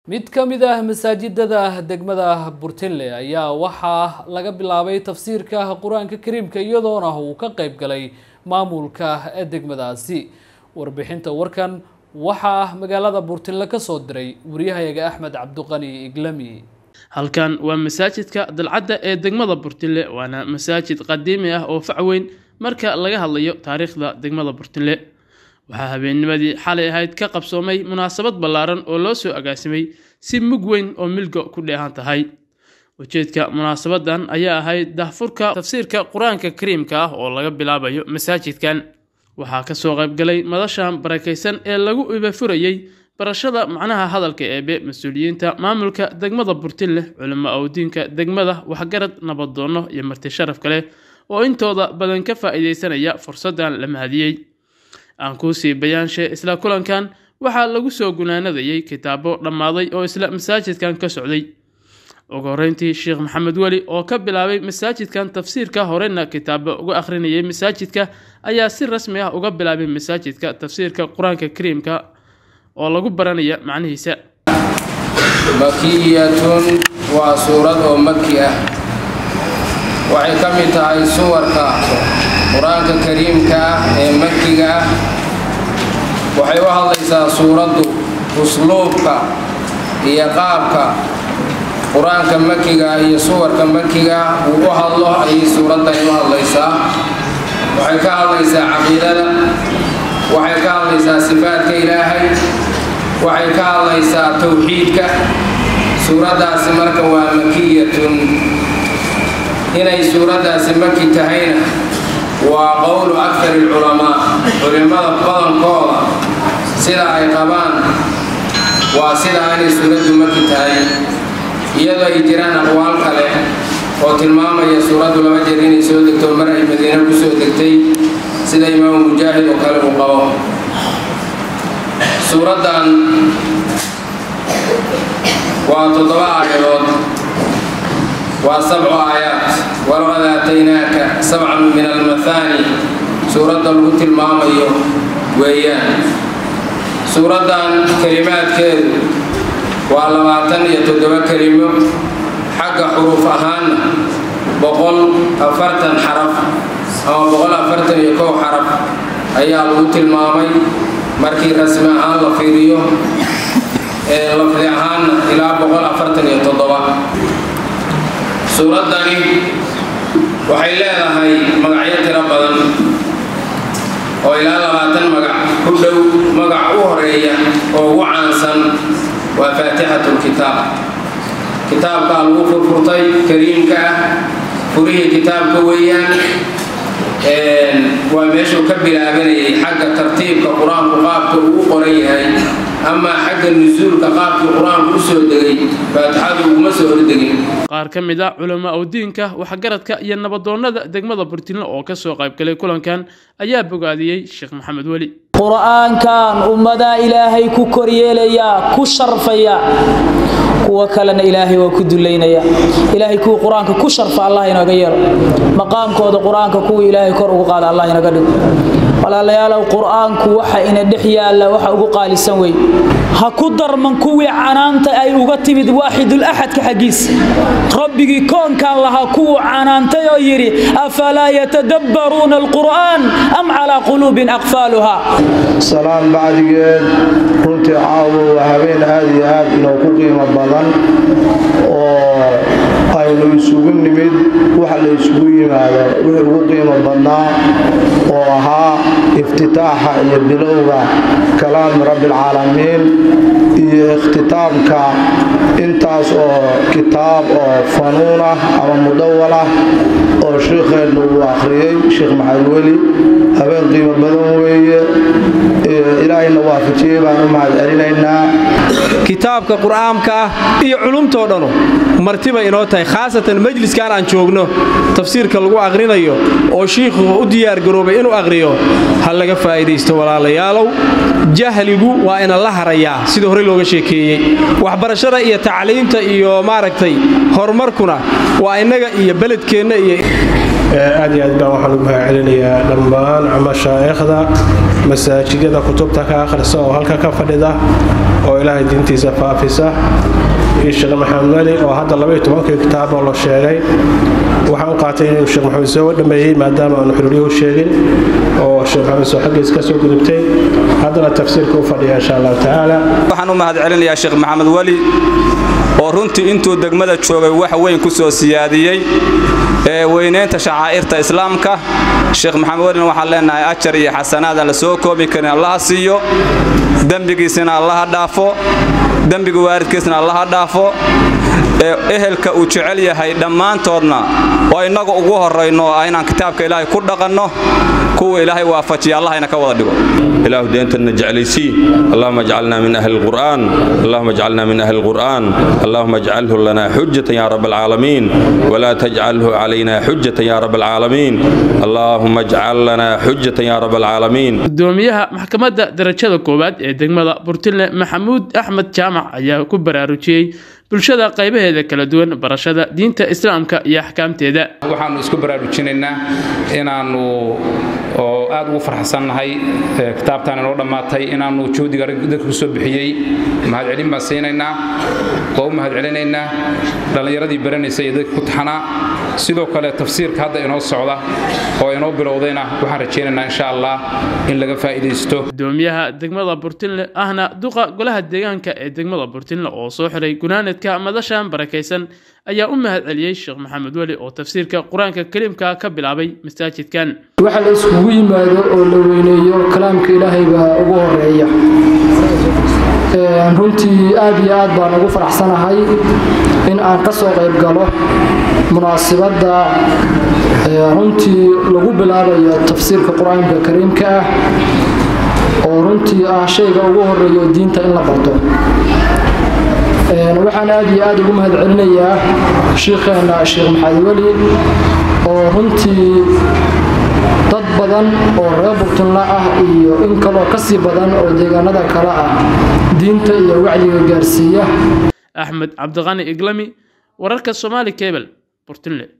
mid ka mid ah masaajidada degmada burtinle ayaa waxaa laga bilaabay tafsiirka qur-aanka kariimka iyadoona uu ka qeyb galay maamulka degmadaasi warbixinta warkan waxaa magaalada burtinle ka soo diray wariyahayaga axmed cabduqani iglami halkan waa masaajidka dalcadda ee degmada burtinle waana masaajid qadiimi ah oo fac weyn marka laga hadlayo taariikhda degmada burtinle waxaa habeennimadii xalay ahayd ka qabsoomay munaasabad ballaaran oo loo soo agaasimay si mug weyn oo milga ku dheehan tahay ujeedka munaasabadan ayaa ahayd dahfurka tafsiirka qur-aanka kariimka ah oo laga bilaabayo masaajidkan waxaa kasoo qaybgalay madashan barakaysan ee lagu ibafurayey barashada macnaha hadalka eebe mas-uuliyiinta maamulka degmada burtinleh culimo awdiinka degmada waxgarad nabaddoonno iyo marti sharaf kale oo intooda badan ka faa-iideysanaya fursaddan la mahadiyey aan kuusii bayaanshe isla kulankan waxaa lagu soo gunaanadayey kitaabo dhammaaday oo isla masaajidkan ka socday ugu horeyntii sheekh maxamed weli oo ka bilaabay masaajidkan tafsiirka horena kitaabo uga akhrinayay masaajidka ayaa si rasmi ah uga bilaabay masaajidka tafsiirka qur-aanka kariimka oo lagu baranaya macnihiisa makiyatun waa suurad oo maki ah waxay ka mid tahay suwarka qur-aanka kariimka ah ee makiga ah waxay u hadlaysaa suuraddu usluubka iyo qaabka qur-aanka makiga iyo suwarka makiga uu u hadlo ayay suuraddani u hadlaysaa waxay ka hadlaysaa caqiidada waxay ka hadlaysaa sifaadka ilaahay waxay ka hadlaysaa towxiidka suuraddaasi marka waa makiyatun inay suuraddaasi maki tahayna waa qowlu akari alculamaa culimmada badankooda sida ay qabaan waa sidaa inay suuraddu maki tahay iyadoo ay jiraan aqwaal kale oo tilmaamaya suuraddu laba jeer inay soo degto mar ay madiine ku soo degtay sida imaamu mujaahid oo kale uu qabo suuraddan waa toddoba aayadood waa sabcu aayaat walaqad aataynaaka sabcan min almathaani suuradda lagu tilmaamayo weeyaan suuraddan kelimaadkeedu waa labaatan iyo toddoba kelimo xagga xuruuf ahaanna boqol afartan xaraf ama boqol afartan iyo kow xaraf ayaa lagu tilmaamay markii rasmi ahaan la fiiriyo ee lafdi ahaanna ilaa boqol afartan iyo toddoba suuraddani waxay leedahay magacyo tiro badan oo ilaa labaatan magac ku dhow magac u horeeya oo ugu caansan waa faatixatu lkitaab kitaabkaa lagu furfurtay kariimka ah furihii kitaabka weeyaan waa meeshuu ka bilaabanayay xagga tartiibka qur-aanku qaabka uu u qoran yahay amaa xagga nusuulka qaabkii qur-aanku u soo degay faatixadu uguma soo hordegin qaar ka mid a culamo awdiinka waxgaradka iyo nabadoonnada degmada burtinle oo kasoo qaybgalay kulankan ayaa bogaadiyey sheekh maxamed weli qur-aankan ummadaa ilaahay ku koryeelaya ku sharfaya kuwa kalena ilaahay waa ku dulaynaya ilaahay kuwa qur-aanka ku sharfa allah inaga yeelo maqaamkooda qur-aanka kuwa ilaahay kor ugu qaada allah inaga dhigo walaalayaalow qur-aanku waxa ina dhex yaalla waxa ugu qaalisan wey ha ku darman kuwii canaanta ay uga timid waaxidul axadka xaggiisa rabbigii koonkan lahaa kuwuu canaantay oo yidhi afalaa yatadabbaruuna alqur'aan am calaa quluubin aqfaaluha salaan bacdigeed runtii caawo waa habeen aad iyo aad inoo ku qiimo badan oo aynu isugu nimid waxa la isugu yimaado wixii ugu qiimo badnaa oo ahaa iftitaaxa iyo bilowga kalaami rabbialcaalamiin iyo ikhtitaamka intaas oo kitaab oo fanuun ah ama mudawal ah oo shiikheennu uu akhriyey sheekh maxamed weli habeen qiimo badan weeye ilaahayna waafajiyey baan u mahad celinaynaa kitaabka qur'aanka ah iyo culumtoo dhanu martiba inoo tahay khaasatan majliskan aan joogno tafsiirka lagu aqrinayo oo shiikhu u diyaargaroobay inuu aqhriyo ha laga faa'iidaysto walaalayaalow jahligu waa ina la harayaa sida horey looga sheekeeyey waxbarashada iyo tacliimta iyo maaragtay horumarkuna waa innaga iyo beledkeenna iyo aad iyo aad baan waxaan ugu mahadcelinayaa dhammaan mashaa'ikhda masaajidada kutubta ka akhrisa oo halka ka fadhida oo ilaahay diintiisa faafisa iyo sheekh maxamed weli oo hadda labaiyo tobankii kitaaboo la sheegay waxaan u qaatay inuu sheekh maxamed soo dhameeyey maadaama aanu xiriiriyuhu sheegin oo sheekh maxamed soo xaggiis ka soo gudubtay haddana tafsiirka u fadhiya insha allahu tacaala waxaan u mahadcelinayaa sheekh maxamed weli oo runtii intuu degmada joogay wax weyn ku soo siyaadiyey ee weynaynta shacaa'irta islaamka sheekh maxamed welina waxaan leenahay ajar iyo xasanaad aan la soo koobi karin allaha siiyo dembigiisina allaha dhaafo dembiga waalidkiisna allaha dhaafo ee ehelka uu jecel yahay dhammaantoodna oo innagu ugu horrayno oo ah inaan kitaabka ilaahay ku dhaqanno kuwa ilaahay waafajiya allahayna ka wada dhigo إله دينتنا جعليسي اللهم اجعلنا من أهل القرآن اللهم اجعلنا من أهل القرآن اللهم اجعله لنا حجة يا رب العالمين ولا تجعله علينا حجة يا رب العالمين اللهم اجعل لنا حجة يا رب العالمين gudoomiyaha maxkamadda darajada koowaad ee degmada burtinle maxamuud axmed jaamac ayaa ku baraarujiyey bulshada qaybaheeda kala duwan barashada diinta islaamka iyo axkaamteeda waxaanu isku baraarujinaynaa inaannu oo aad ugu farxsannahay kitaabtaan inoo dhammaatay inaannu juhdiga dadka ku soo bixiyey mahadcelin baan siinaynaa waa u mahadcelinaynaa dhallinyaradii baranaysa iyo dadka ku taxanaa sidoo kale tafsiirka hadda inoo socda oo inoo bilowdayna waxaan rajaynaynaa insha allah in laga faa'iidaysto gudoomiyaha degmada burtinle ahna duqa golaha deegaanka ee degmada burtinle oo soo xiray gunaanadka madashan barakaysan ayaa u mahadceliyey sheekh maxamed weli oo tafsiirka qur-aanka kariimka ka bilaabay masaajidkan waxa la iskugu yimaado oo la weyneeyo kalaamka ilaahay baa ugu horeeya runtii aad iyo aad baan ugu faraxsanahay in aan ka soo qayb galo munaasibadda runtii lagu bilaabayo tafsiirka qur-aanka kariimka ah oo runtii ah shayga ugu horeeyo diinta in la barto waxaan aad iyo aad ugu mahadcelinayaa shiikheena sheekh maxamed weli oo runtii dad badan oo reer burtunla ah iyo in kaloo ka sii badan oo deegaanada kale ah diinta iyo wacyiga gaarsiiya axmed cabdiqani iglami wararka somaali kebel burtinle